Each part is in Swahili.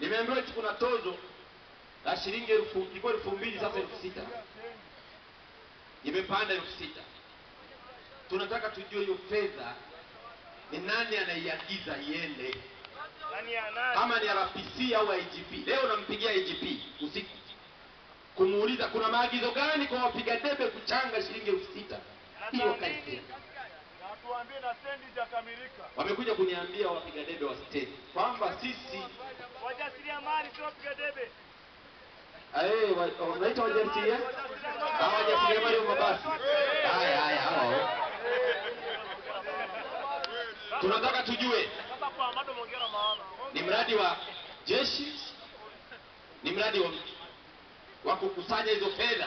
Nimeambiwa eti kuna tozo la shilingi elfu ilikuwa elfu mbili sasa elfu sita imepanda elfu sita Tunataka tujue hiyo fedha ni nani anaiagiza iende, Nani ana kama ni RPC au IGP. Leo nampigia IGP usiku kumuuliza kuna maagizo gani kwa wapiga debe kuchanga shilingi elfu sita hiyo kazi na tuambie na stendi hajakamilika. wamekuja kuniambia wapiga debe wa stendi kwamba sisi Wajasiriamali sio wapiga debe. eh, wa- wanaita wajasiria hawa wajasiriamali wa mabasi. Haya haya, hao tunataka tujue Sasa kwa Amado Mongera maana. ni mradi wa jeshi, ni mradi wa, wa kukusanya hizo fedha.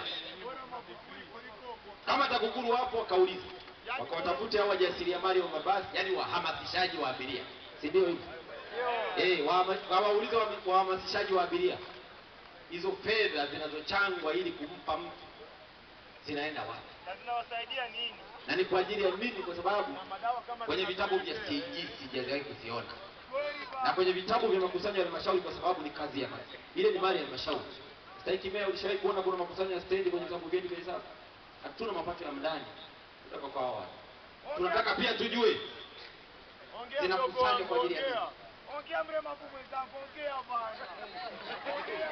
Kama TAKUKURU wapo wakauliza, wakawatafute hao wajasiriamali wa mabasi, yani wahamasishaji wa abiria, si ndio hivyo? Eh, wahama- wawaulize wa- wahamasishaji wa abiria, hizo fedha zinazochangwa ili kumpa mtu zinaenda wapi Na zinawasaidia nini? na ni kwa ajili ya nini? Kwa sababu Na madawa kama kwenye vitabu vya CAG sijawahi kuziona kweli na ba. kwenye vitabu vya makusanyo ya halmashauri kwa sababu ni kazi ya mali. Ile ni mali ya halmashauri. Stahiki meya, ulishawahi kuona kuna makusanyo ya stendi kwenye vitabu vyetu vya hesabu? Hatuna mapato ya mndani kutoka kwa hawa. Tunataka pia tujue Ongea zinakusanywa mdogo kwa ajili ya ongea. Ongea mre mabubu zangu ongea bana. Ongea.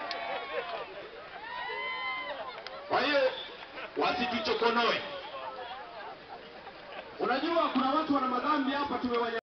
Kwa hiyo wasituchokonoe. Unajua kuna watu wana madhambi hapa tumewanya